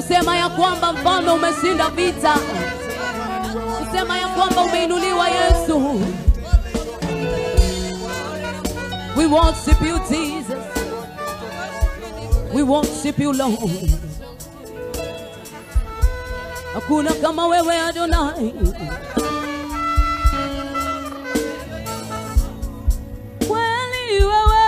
kusema ya kwamba mfalme umeshinda vita, kusema ya kwamba umeinuliwa Yesu. We worship you Jesus, we worship you Lord. Hakuna kama wewe Adonai. Kweli wewe,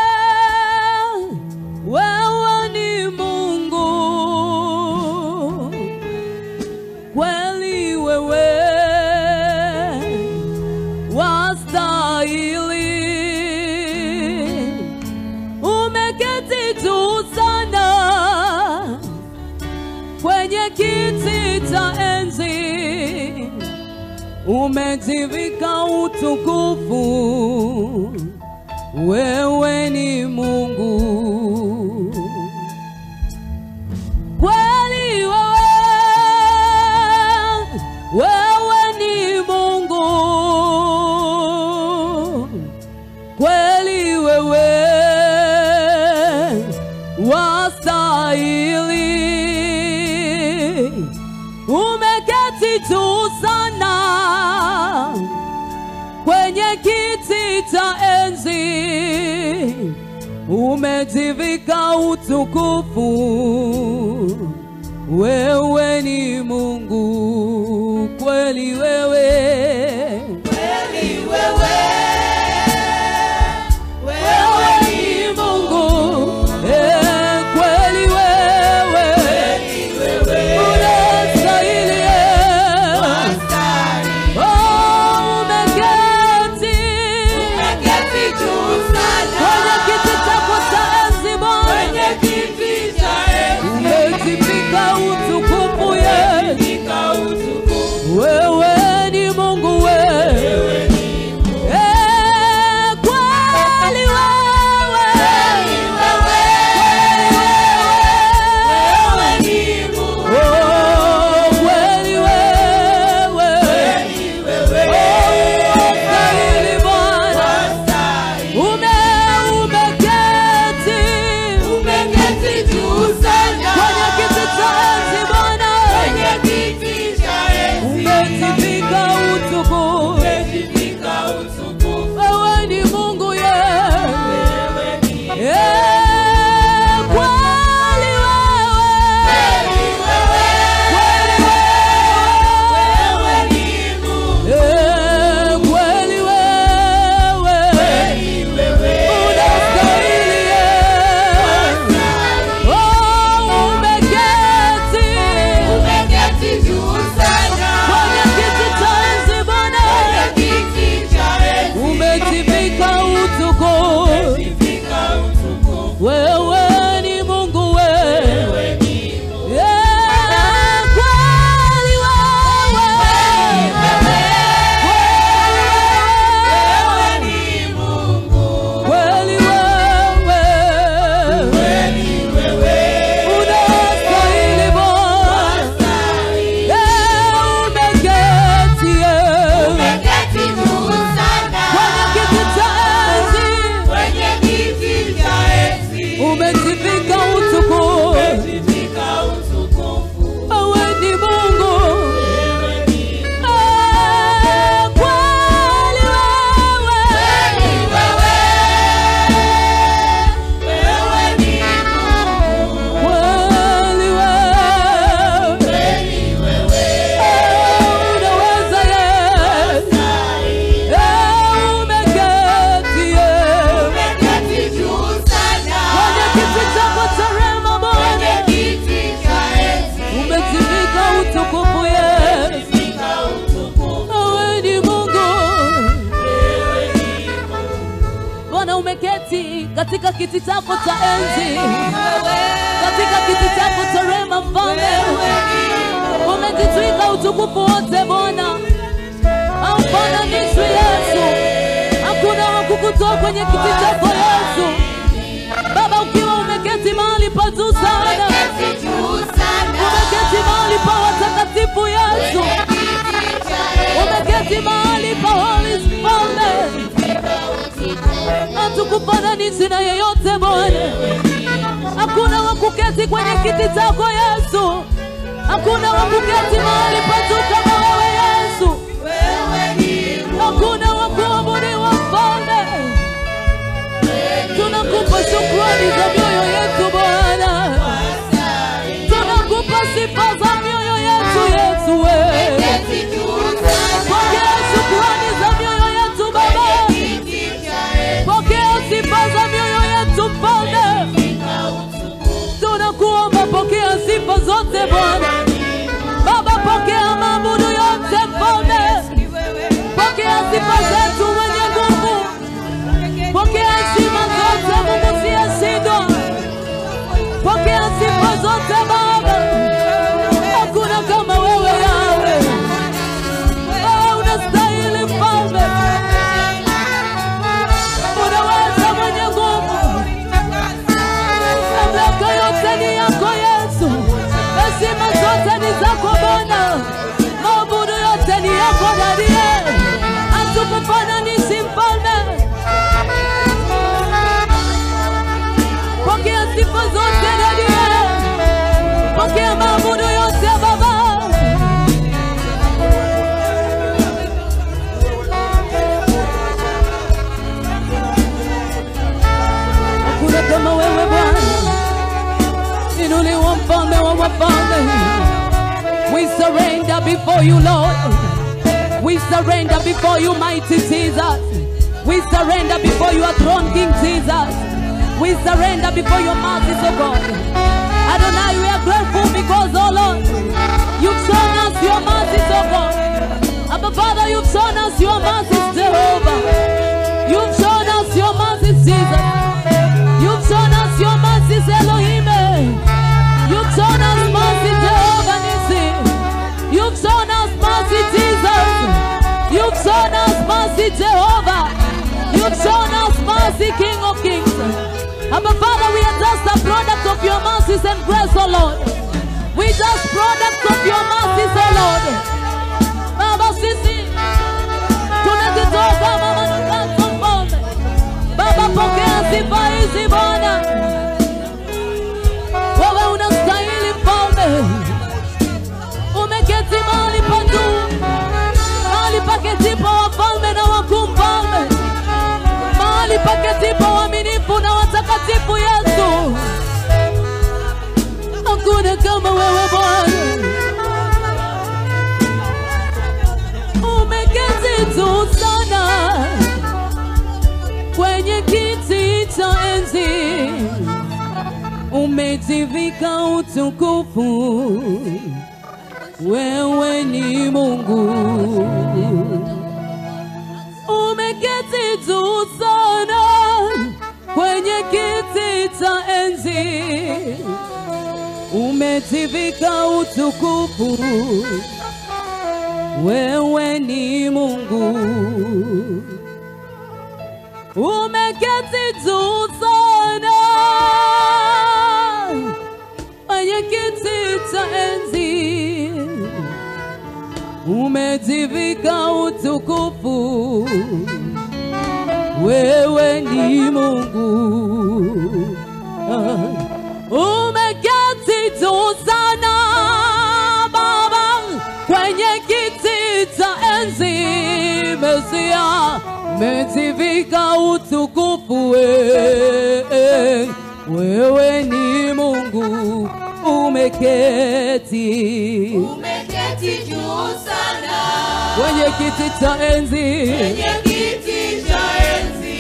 wewe ni Mungu. Kweli wewe, wastahili. Umeketi juu sana kwenye kiti cha enzi, umejivika utukufu. Wewe ni Mungu kweli, wewe wewe ni Mungu kweli, wewe wastahili, umeketi juu sana kwenye kiti cha enzi, umejivika utukufu. Wewe ni Mungu kweli, wewe Kweli wewe, wewe ni Mungu eh, kweli wewe unastahili eh. wastahili. Oh, umeketi Umeketi juu sana kwenye kiti chako cha enzi Bwana, kwenye kiti cha enzi, umejivika utukufu Yesu. umejivika utukufu. Wewe ni Mungu wewe, Eh, kweli wewe, Wewe ni Mungu, Oh, kweli wewe, Unastahili Bwana, wastahili. ume umeketi Umeketi juu sana kwenye kiti cha enzi Bwana, kwenye kiti cha enzi, umejivika utukufu. umejivika utukufu. Wewe ni Mungu yewe, Wewe ni Eh, kweli wewe, kweli wewe ni Mungu, Eh, kweli wewe, unastahili eh. Oh, umeketi umeketi juu sana kwenye kiti cha enzi Bwana, kwenye kiti cha enzi, umejivika utukufu. umejivika utukufu. Wewe ni Mungu wewe, Wewe ni Mungu, Eh, kweli wewe ni Mungu, kweli wewe, kweli wewe unastahili Bwana, wastahili. Eh, umeketi eh, Umeketi juu sana kwenye kiti cha enzi, kwenye kiti cha enzi, umejivika utukufu. umejivika utukufu. Wewe ni Mungu, Wewe ni Eh, kweli wewe, kweli wewe, wewe ni Mungu, kweli wewe. kweli wewe Unaweza Yesu, wastahili. Eh, umeketi eh, Umeketi juu sana kwenye kiti chako cha rehema Bwana, kwenye kiti cha enzi, umejivika utukufu Yesu. umejivika utukufu. Wewe ni Mungu Wewe ni Mungu, Bwana, umeketi katika kiti chako cha enzi, katika kiti chako cha rehema Mfalme, umejitwika utukufu wote Bwana, haufananishwi Yesu, hakuna wa kukutoa kwenye kiti chako Yesu. Baba, ukiwa umeketi mahali pa juu sana, umeketi juu sana umeketi mahali pa watakatifu Yesu, umeketi mahali pa Holy Mfalme, hatukufananisha na yeyote Bwana, hakuna wa kuketi kwenye kiti chako Yesu. Hakuna wa kuketi mahali pa juu kama wewe Yesu. wewe ni Hakuna wa kuabudiwa mfalme. Tunakupa shukrani za mioyo yetu Bwana, tunakupa sifa za mioyo yetu Yesu. Wewe keti juu sana pokea shukrani za mioyo yetu Baba, kiti cha enzi pokea sifa za mioyo yetu Mfalme. na utukufu Tunakuomba pokea sifa zote Bwana. Baba, pokea maabudu yote Mfalme, pokea sifa zetu mwenye nguvu, pokea heshima zote Mungu siyeshindwa, pokea sifa zote Baba. Hakuna kama wewe Yawe, wewe unastahili Mfalme, unaweza mwenye nguvu mamlaka yote ni yako Yesu, heshima zote ni zako Bwana, maabudu yote ni yako Dadie, hatukufananisha mfalme. Pokea sifa zote Dadie, pokea maabudu yote Baba. Hakuna kama wewe Bwana, inuliwa mfalme wa wafalme. We surrender before you Lord. We surrender before you mighty Jesus. We surrender before your throne King Jesus. We surrender before your mercies, oh God. Adonai, we are grateful because, oh Lord, you've shown us your mercies, oh God. Abba Father, you've shown us your mercies, Jehovah. You've shown us your mercies, Jesus. You've shown us your mercies, Elohim. You've shown us mercy, Jehovah Nissi. You've shown us mercy, Jesus. You've shown us mercy, Jehovah. You've shown us mercy, King of Kings. Abba Father, we are just a product of your mercies and grace, oh Lord. We just products of your mercies, oh Lord. Baba sisi tunajitoa kama manukato mfalme. Baba pokea sifa hizi Bwana, wewe unastahili mfalme. Umeketi mahali pa juu, mahali paketipo wafalme na wakuu mfalme, mahali paketipo waaminifu na watakatifu Yesu. Hakuna kama wewe Bwana. umeketi juu sana kwenye kiti cha enzi, umejivika utukufu, wewe ni Mungu. Umeketi juu sana kwenye kiti cha enzi, umejivika utukufu wewe ni Mungu, umeketi juu sana kwenye kiti cha enzi, umejivika utukufu, wewe ni Mungu. Ah. Umeketi juu sana Baba kwenye kiti cha enzi, Mesia, umejivika utukufu, we- wewe ni Mungu, umeketi umeketi juu sana kwenye kiti cha enzi. kwenye kiti cha enzi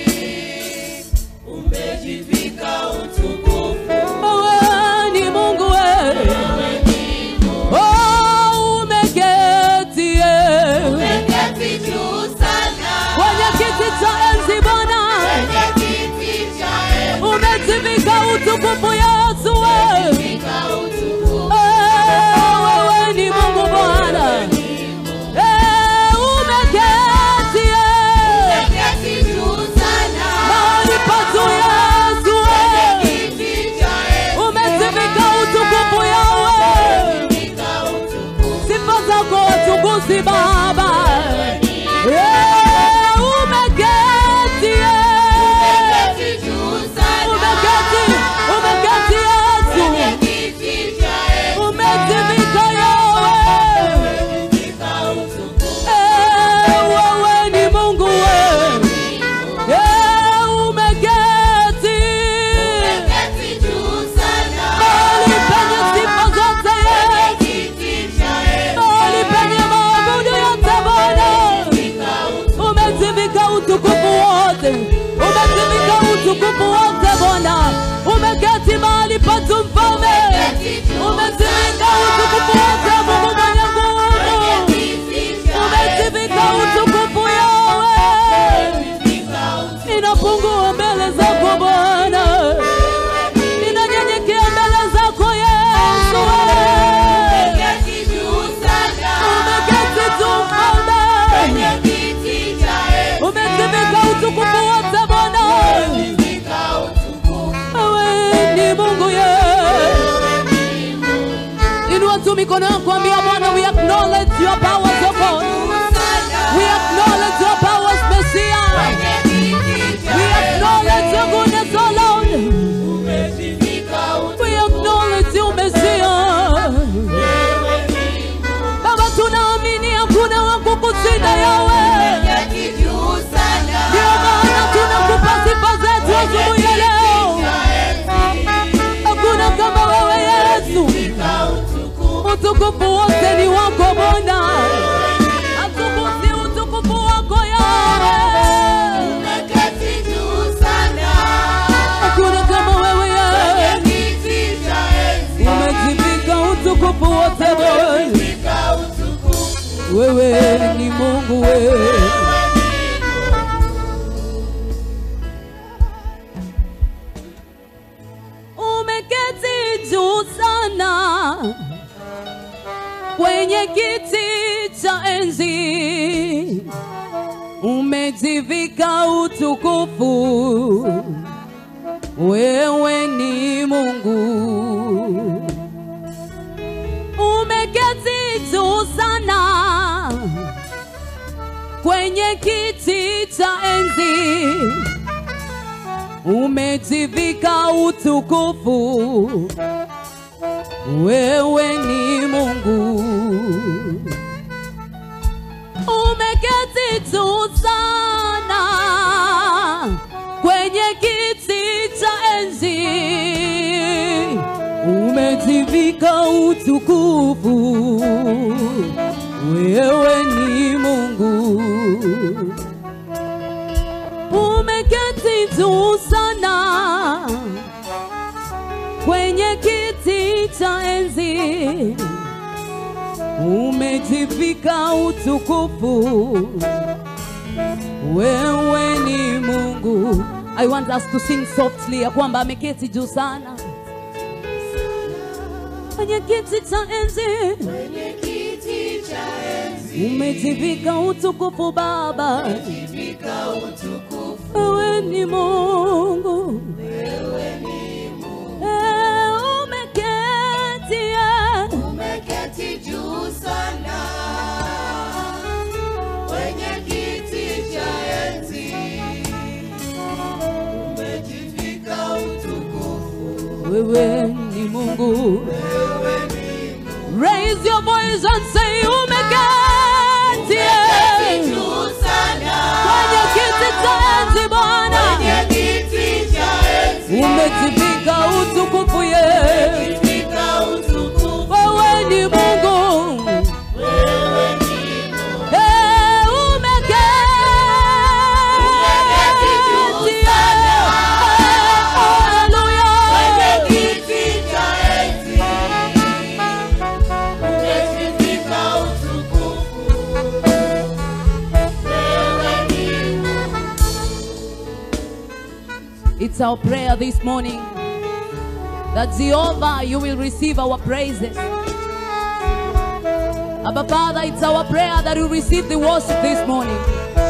umejivika utukufu Wewe ni Mungu, we. Oh, umeketi eh. umeketi juu sana kwenye kiti cha enzi Bwana, kwenye kiti cha enzi umejivika utukufu Yesu, we. umejivika utukufu Eh, wewe ni Mungu Bwana, Eh, umeketi eh. Inua tu mikono yako, ambia Bwana, we acknowledge your powers, oh God. We acknowledge your powers, Messiah. We acknowledge your goodness, oh Lord. We acknowledge you, Messiah. Baba, tunaamini hakuna wa kukushinda yawe. Ndio maana tunakupa sifa zetu asubuhi ya leo. Hakuna kama wewe Yesu. Utukufu wote ni wako Bwana. Atukuzi utukufu wako Yawe. Hakuna kama wewe Yesu. Umejivika utukufu wote Bwana. Wewe ni Mungu wewe. Umeketi juu sana kwenye kiti cha enzi, umejivika utukufu. Wewe ni Mungu umeketi juu sana kwenye kiti cha enzi, umejivika utukufu. Wewe ni Mungu, umeketi juu sana kwenye kiti cha enzi, umejivika utukufu. Wewe ni Mungu, umeketi juu sana kwenye kiti cha enzi, umejivika utukufu. Wewe ni Mungu. I want us to sing softly ya kwamba ameketi juu sana kwenye kiti cha enzi, umejivika utukufu Baba. Wewe ni Mungu. Eh, umeketi, eh. Umeketi juu sana kwenye kiti cha enzi, umejivika utukufu. Wewe ni Mungu. Raise your voice and say umeketi eh. Juu sana kwenye kiti cha enzi Bwana, kwenye kiti cha enzi, umejivika utukufu ye. umejivika utukufu. Wewe ni Mungu. Wewe ni Eh, umeketi Umeketi juu eh. sana. Hallelujah. kwenye kiti cha enzi, umejivika utukufu. Wewe ni It's our prayer this morning that Jehovah, you will receive our praises. Abba Father, it's our prayer that you receive the worship this morning.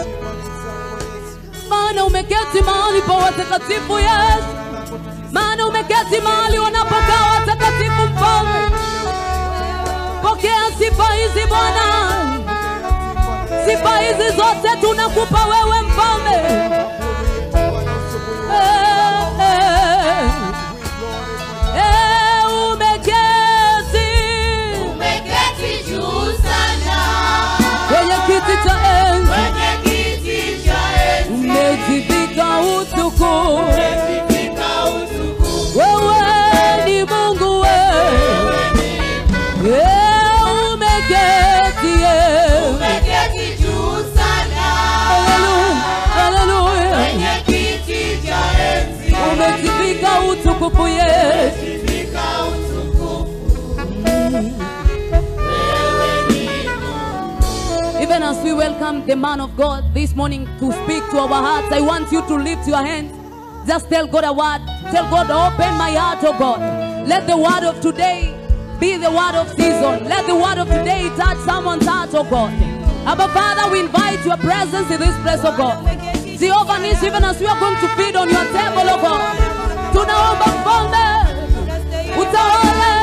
Maana umeketi mahali pa watakatifu Yesu, maana umeketi mahali wanapokaa watakatifu Mfalme. Pokea sifa hizi Bwana, sifa hizi zote tunakupa wewe Mfalme. Eh, eh. Eh, umeketi umeketi juu sana kwenye kiti cha enzi, kwenye kiti cha enzi, umejivika utukufu. umejivika utukufu. Wewe ni Mungu wewe, Eh, umeketi eh. Umeketi juu sana Hallelujah, hallelujah. kwenye kiti cha enzi, Umejivika utukufu Yesu. umejivika utukufu. Wewe ni Even as we welcome the man of God this morning to speak to our hearts, I want you to lift your hands. Just tell God a word. Tell God, open my heart, oh God. Let the word of today be the word of season. Let the word of today touch someone's heart, oh God. Abba Father, we invite your presence in this place, oh God. Jehovah Nissi, even as we are going to feed on your table, oh God. Tunaomba mfalme, utawale